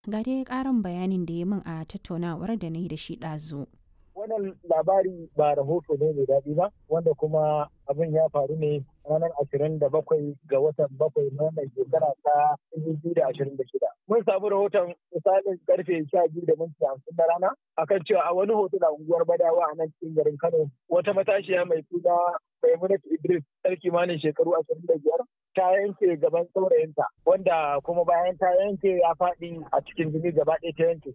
Ga dai ƙarin bayanin da ya min a tattaunawar da na yi da shi ɗazu. wannan labari ba rahoto ne mai daɗi ba wanda kuma abin ya faru ne ranar ashirin da bakwai ga watan bakwai na wannan shekara ta dubu da ashirin da shida. Mun samu rahoton misalin karfe sha biyu da minti hamsin na rana akan cewa a wani hoto da unguwar Badawa a nan cikin garin Kano wata matashiya mai suna Maimunatu Idris ɗan kimanin shekaru ashirin da biyar ta yanke gaban saurayinta wanda kuma bayan ta yanke ya faɗi a cikin jini gaba ɗaya ta yanke.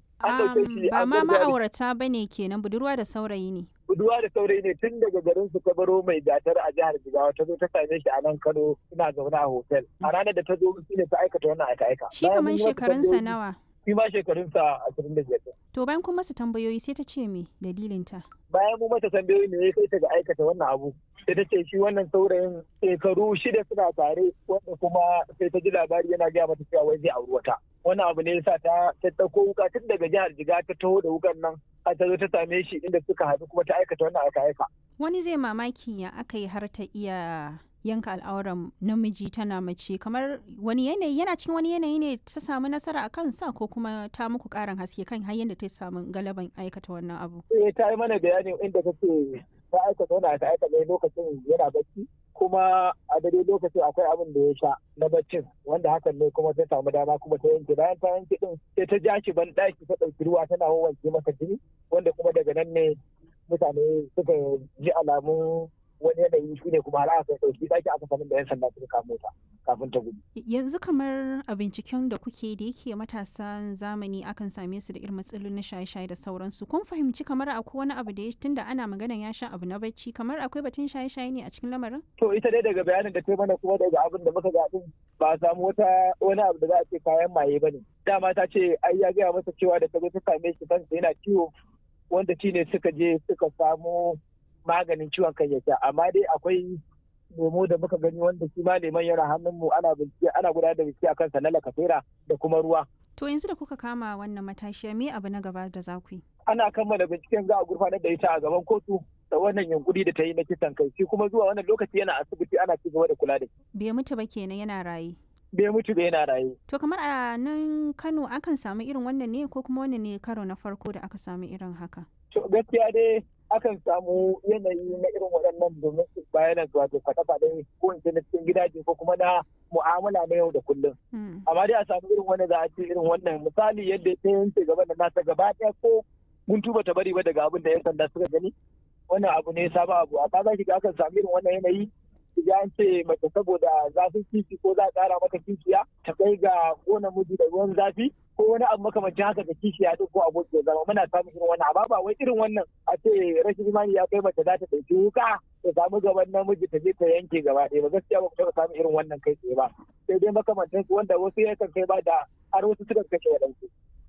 Ba ma ma'aurata ba ne kenan budurwa da saurayi ne. Budurwa da saurayi ne tun daga garin su baro mai gatar a jihar Jigawa ta zo ta same shi a nan Kano suna zaune a hotel. A ranar da ta zo shi ne ta aikata wannan aika-aika. Shi kamar shekarunsa nawa? Shi ma shekarunsa ashirin da biyar. To bayan kuma su tambayoyi sai ta ce me dalilinta? Bayan mu mata tambayoyi ne ya kai ta ga aikata wannan abu. sai ta ce shi wannan saurayin shekaru shida suna tare wanda kuma sai ta ji labari yana gaya mata cewa wai zai auri wata wannan abu ne yasa ta ta dauko wuka tun daga jihar jiga ta taho da wukan nan a ta zo ta same shi inda suka haɗu kuma ta aikata wannan aka aika wani zai mamaki ya aka yi har ta iya yanka al'auran namiji tana mace kamar wani yanayi yana cikin wani yanayi ne ta samu nasara a kansa ko kuma ta muku karin haske kan har yadda ta samu galaban aikata wannan abu eh ta yi mana bayani inda ta ce ta aikata wani aka aikata lokacin yana bacci kuma a daidai lokacin akwai abin da ya sha na baccin wanda hakan ne kuma ta samu dama kuma ta yanke bayan ta yanke din sai ta ja shi ban daki ta ɗauki ruwa tana wanke masa jini wanda kuma daga nan ne mutane suka ji alamun wani yanayi shi ne kuma har aka ɗauki ɗaki aka sanin da yan sanda suka kamo ta kafin ta gudu. Yanzu kamar a binciken da kuke da yake matasan zamani akan same su da irin matsalolin na shaye-shaye da sauransu. Kun fahimci kamar akwai wani abu da ya tunda ana maganan ya sha abu na bacci kamar akwai batun shaye-shaye ne a cikin lamarin? To ita dai daga bayanin da ta mana kuma daga abin da muka ga din ba a samu wata wani abu da za a ce kayan maye ba ne. Dama ta ce ai ya gaya masa cewa da ta zo ta same shi kansa yana ciwo wanda shi ne suka je suka samu maganin ciwon kan ya sha amma dai akwai lemo da muka gani wanda shi ma leman yana hannunmu ana bincike ana gudanar da bincike akan sa na lakasera da kuma ruwa To yanzu da kuka kama wannan matashiya me abu na gaba da za ku yi? ana kammala binciken za a gurfanar da ita a gaban kotu da wannan yunkuri da ta yi na kisan kai shi kuma zuwa wannan lokaci yana asibiti ana ci gaba da kula da shi Bai mutu ba kenan yana raye. bai mutu da yana raye To kamar a nan Kano akan samu irin wannan ne ko kuma wannan ne karo na farko da aka samu irin haka? to gaskiya dai akan samu yanayi na irin waɗannan domin su bayanan wato faɗe-faɗe ko in ce na cikin gidaje ko kuma na mu'amala na yau da kullum Hmm. amma dai a samu irin wani za a ce irin wannan misali yadda ta yanke gaban da nasa gaba ɗaya ko mun tuba ta bari ba daga abin da yan sanda suka gani wannan abu ne sabon abu amma za ki ga akan samu irin wannan yanayi ya an ce mace saboda zafin kifi ko za a ƙara mata kishiya ta kai ga kona miji da ruwan zafi ko wani abu makamancin haka da kishiya duk ko aboki ya zama muna samun irin wannan amma ba wai irin wannan a ce rashin imani ya kai mace za ta ɗauki wuka ta samu gaban namiji ta je ta yanke gaba ɗaya ba gaskiya ba ku taɓa samun irin wannan kai tsaye ba sai dai makamantan su wanda wasu yakan kai ba da har wasu suka kashe waɗansu.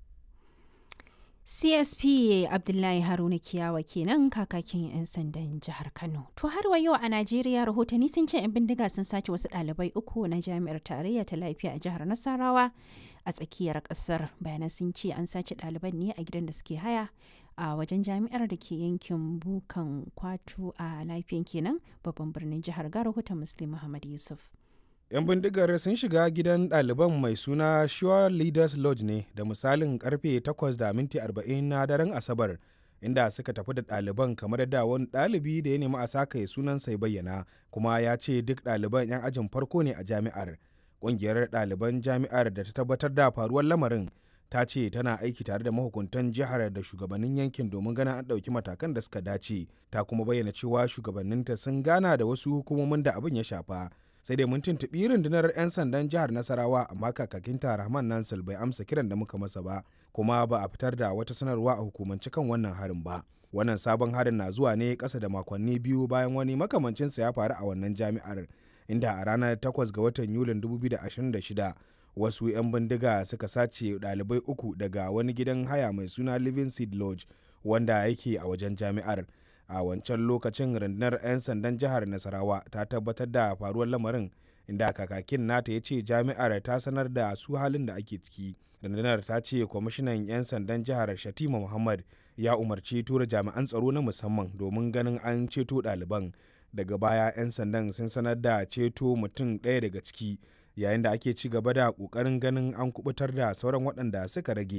CSP Abdullahi Haruna Kiyawa kenan kakakin 'yan sandan jihar Kano. To har wa yau a Najeriya rahotanni sun ce 'yan bindiga sun sace wasu ɗalibai uku na jami'ar tarayya ta lafiya a jihar Nasarawa a tsakiyar ƙasar. Bayanan sun ce an sace ɗaliban ne a gidan da suke haya a wajen jami'ar da ke yankin Bukan Kwatu a lafiyan kenan babban birnin jihar ga rahoton Muslim Muhammad Yusuf. 'yan bindigar sun shiga gidan ɗaliban mai suna Sure Leaders Lodge ne da misalin karfe 8 da minti 40 na daren Asabar inda suka tafi da ɗaliban kamar da wani ɗalibi da ya nemi a sakaye sunan sai bayyana kuma ya ce duk ɗaliban 'yan ajin farko ne a jami'ar ƙungiyar ɗaliban jami'ar da ta tabbatar da faruwar lamarin ta ce tana aiki tare da mahukuntan jihar da shugabannin yankin domin ganin an ɗauki matakan da suka dace ta kuma bayyana cewa shugabanninta sun gana da wasu hukumomin da abin ya shafa sai dai mun tuntuɓi rundunar 'yan sandan jihar nasarawa amma kakakinta rahman nansal bai amsa kiran da muka masa ba kuma ba a fitar da wata sanarwa a hukumance kan wannan harin ba wannan sabon harin na zuwa ne ƙasa da makonni biyu bayan wani makamancinsa ya faru a wannan jami'ar inda a ranar 8 ga watan yulin 2026 wasu 'yan bindiga suka sace ɗalibai uku daga wani gidan haya mai suna living seed lodge wanda yake a wajen jami'ar a wancan lokacin rundunar 'yan sandan jihar nasarawa ta tabbatar da faruwar lamarin inda kakakin nata ya ce jami'ar ta sanar da su halin da ake ciki rundunar ta ce kwamishinan 'yan sandan jihar shatima muhammad ya umarci tura jami'an tsaro na musamman domin ganin an ceto ɗaliban daga baya 'yan sandan sun sanar da ceto mutum ɗaya daga ciki yayin da ake ci gaba da ƙoƙarin ganin an kubutar da sauran waɗanda suka rage